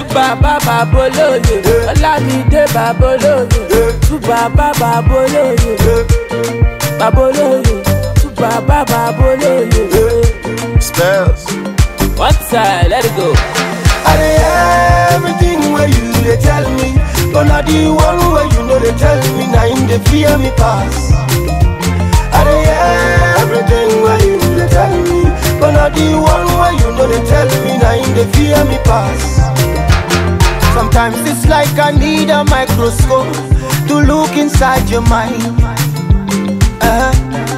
bàbá bàbá olóye ọlámídé bàbá olóye tú bàbá bàbá olóye bàbá olóye tú bàbá bàbá olóye. Spells. one time let it go. I dey hear everything where you dey tell me, but na the one where you know they tell me, na him dey fear me pass. I dey hear everything where you dey tell me, but na the one where you know they tell me, na him dey fear me pass. Sometimes it's like I need a microscope to look inside your mind. Uh-huh.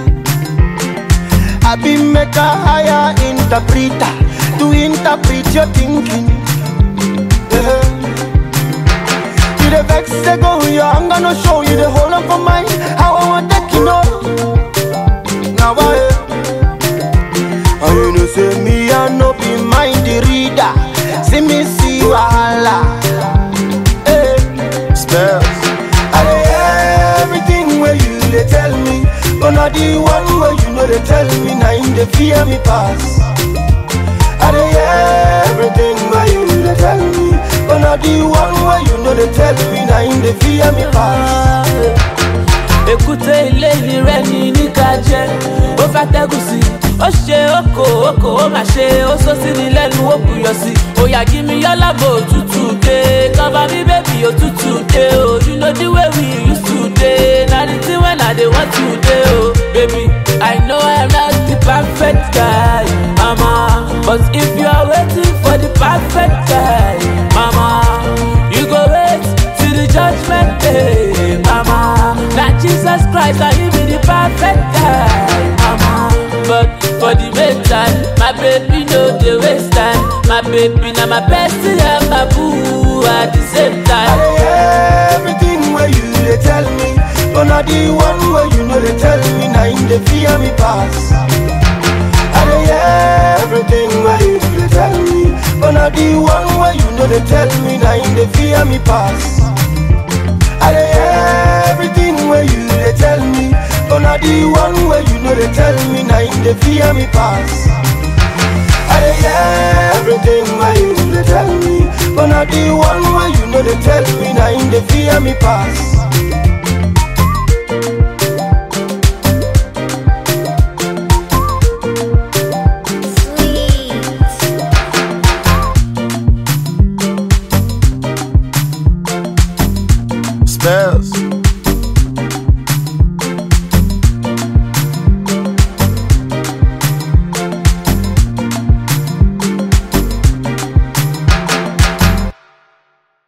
I be make a higher interpreter to interpret your thinking. Yeah. You the vex they go your I'm gonna show you the whole of my mind. How I want that you know. Now I and you know say me I no be mind the reader. See me see wahala. Hey. Spells. I dey hear everything where you dey tell me, but na the one where you know they tell me, na him dey fear me pass. I dey hear everything where you dey tell me, but na the one where you know they tell me, na him dey fear me pass. èkúté ilé ni rẹ ní níka jẹ ó fẹ́ tẹ́gùn sí ó ṣe oko oko ó mà ṣe ó sọ sí ni lẹ́nu ó buyọ̀ sí òyà kí mi yálàbò òtútù dé cover me baby òtútù dé o you know the way we used to dey na the thing when i dey want to dey o baby i know i'm not the perfect guy mama but if you are waiting for the perfect guy mama you go wait till the judgment day mama na jesus christ na him be the perfect guy mama but for the meantime my baby no dey waste time my baby na my bestie and my boo at the same I time. dey hear everything where you dey tell me, but na the one where you know they tell me, na him dey fear me pass. I dey hear everything where you dey tell me, but na the one where you know they tell me, na him dey fear me pass. I dey hear everything where you dey tell me, but na the one where you know they tell me, na him dey fear me pass. I dey hear everything where you dey tell me, but na the one where you know they tell me, na him dey fear me pass.